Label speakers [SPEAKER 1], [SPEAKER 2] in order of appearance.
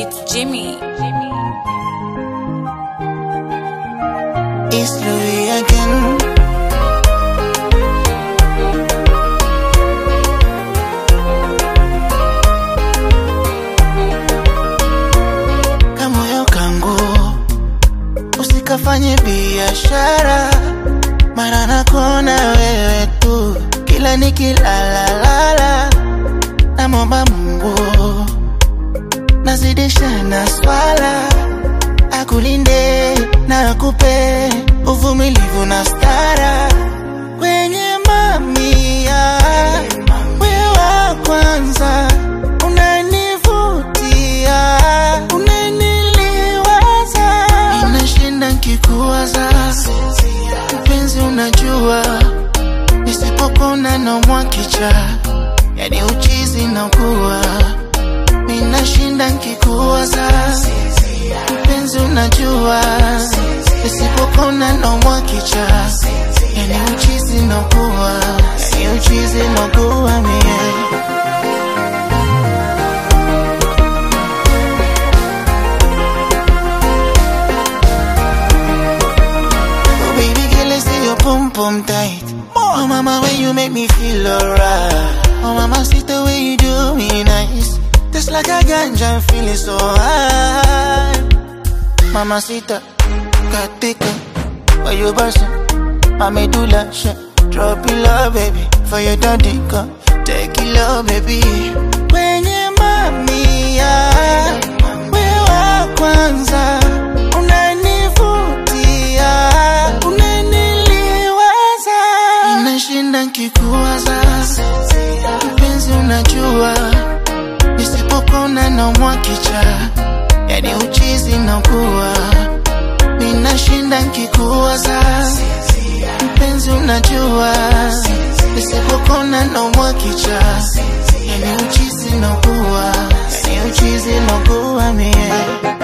[SPEAKER 1] It's Jimmy.
[SPEAKER 2] It's Louis again. Kamoyo kangu usikafanye biashara, mara nakona wewe tu, kila nikilalalala, namwomba Mungu nazidisha na swala akulinde na akupe uvumilivu na stara kwenye mamia, wewe wa kwanza unanivutia, unaniliwaza, inashinda nkikuwaza, mpenzi, unajua nisipopona naumwa kicha, yani uchizi nakuwa ninashinda nkikuwaza mpenzi, unajua nisipopona naumwa kicha, yani uchizi nakuwa, yani uchizi nakuwa mie Oh baby girl, I see your pum pum tight. Oh mama, when you make me feel alright. Oh mama, see the way you do me nice. Just like a ganja, I'm feeling so high. Mama, sita, katika, why you bustin'? My medulla, shit. Drop it low, baby, for your daddy, come. Take it low, baby. Kwenye mamia, wewe wa kwanza, unanivutia, unaniliwaza, inashinda nkikuwaza, mpenzi, unajua nisipopona naumwa kicha, yani uchizi nakuwa, ninashinda nkikuwaza, mpenzi, unajua nisipopona naumwa kicha, yani uchizi nakuwa, yani uchizi nakuwa mie